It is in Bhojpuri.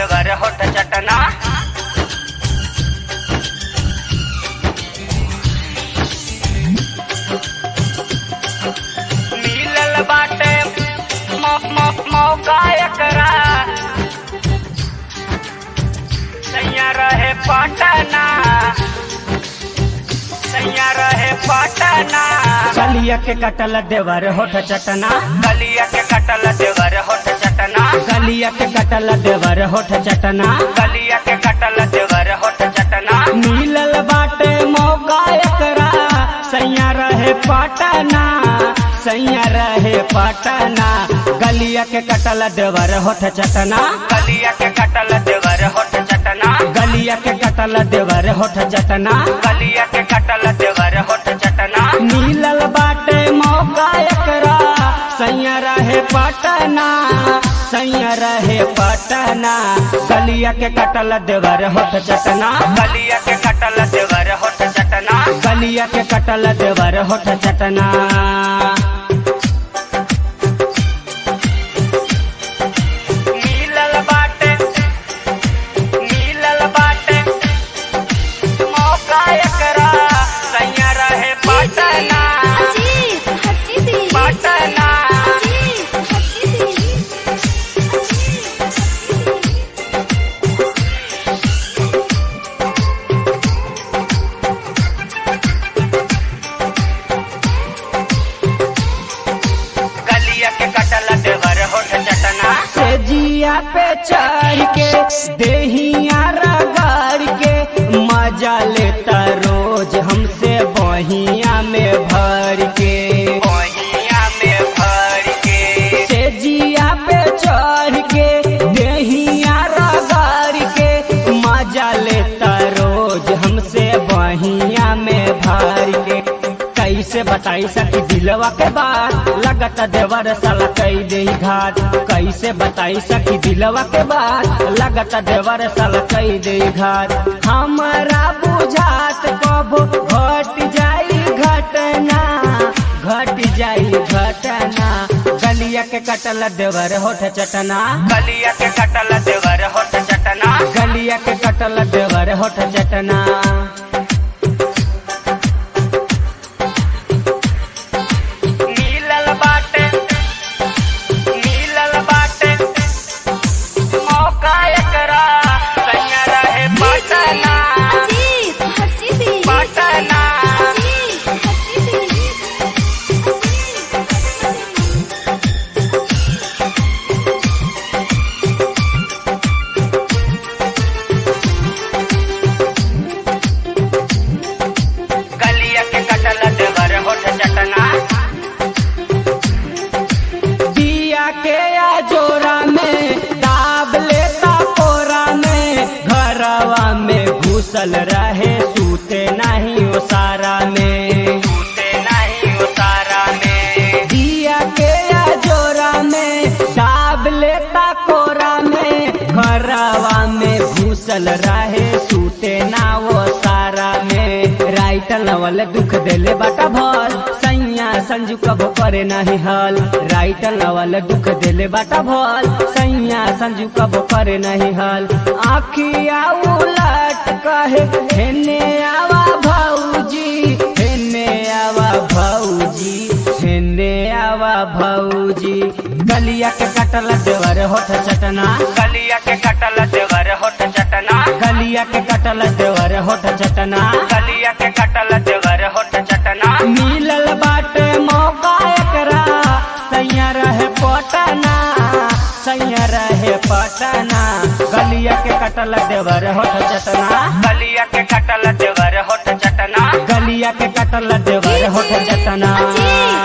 देवर होठ चटना मिलल बाटे मौ- मौ- मौका एकरा सैया रहे पटना सैया रहे पटना कलिया के कटल देवर होठ चटना गलिया के कटल देवर होठ चटना कलिया के कटल देवर होठ चटना गलिया के कटल देवर होठ चटना मिलल बाटे मौका एकरा सैया रहे पटना सैया रहे पटना गलिया के कटल देवर होठ चटना गलिया के कटल देवर होठ चटना गलिया के कटल देवर होठ चटना गलिया के कटल देवर होठ चटना मिलल बाटे मौका एकरा सैया रहे पटना सैया रहे पटना गलिया के कटल देवर होठ चटना गलिया के कटल देवर होठ चटना गलिया के कटल देवर होठ चटना मिलल बाटे मिलल बाटे मौका एकरा सैया रहे पटना पटना गलिया के कटल देवर होठ चटना से जिया पे चढ़ के देहिया रगड़ के मजा लेता रोज हमसे बहिया में भर के ओहिया में भर के से जिया पे चढ़ के देहिया रगड़ के मजा लेता रोज हमसे बहिया में भर के कैसे बताई सकी दिलवा के बात लगत देवर साला कई दे घाट कैसे बताई सकी दिलवा के बात लगत देवर साला कई दे घाट हमारा बुझात कब घट जाई घटना घट जाई घटना गलिया के कटल देवर होठ चटना गलिया के कटल देवर होठ चटना गलिया के कटल देवर होठ चटना मिलल बाटे मिलल बाटे मौका एकरा सैया रहे पटना पटना गलिया के कटल देवर होठ चटना दिया के या जोरा में दाब लेता कोरा में घरवा में घुसल रहे सूते नहीं ओसारा में टूटे नहीं उतारा में दिया के या जोरा में दाब लेता कोरा में घरवा में घुसल रहे सूते ना वो सारा में राइटर नवल दुख देले बाटा भल सैया संजू कब करे नहीं हल राइटर नवल दुख देले बाटा भल सैया संजू कब करे नहीं हल आखिया उलट कहे हेने आवा भौजी हेने आवा भौजी हेने आवा भौजी गलिया के कटल देवर होठ चटना गलिया के कटल देवर होठ चटना गलिया के कटल देवर होठ चटना गलिया के कटल देवर होठ चटना मिलल बाटे मौका एकरा सैया रहे पटना सैया रहे पटना गलिया के कटल देवर होठ चटना गलिया के कटल देवर होठ चटना गलिया के कटल देवर होठ चटना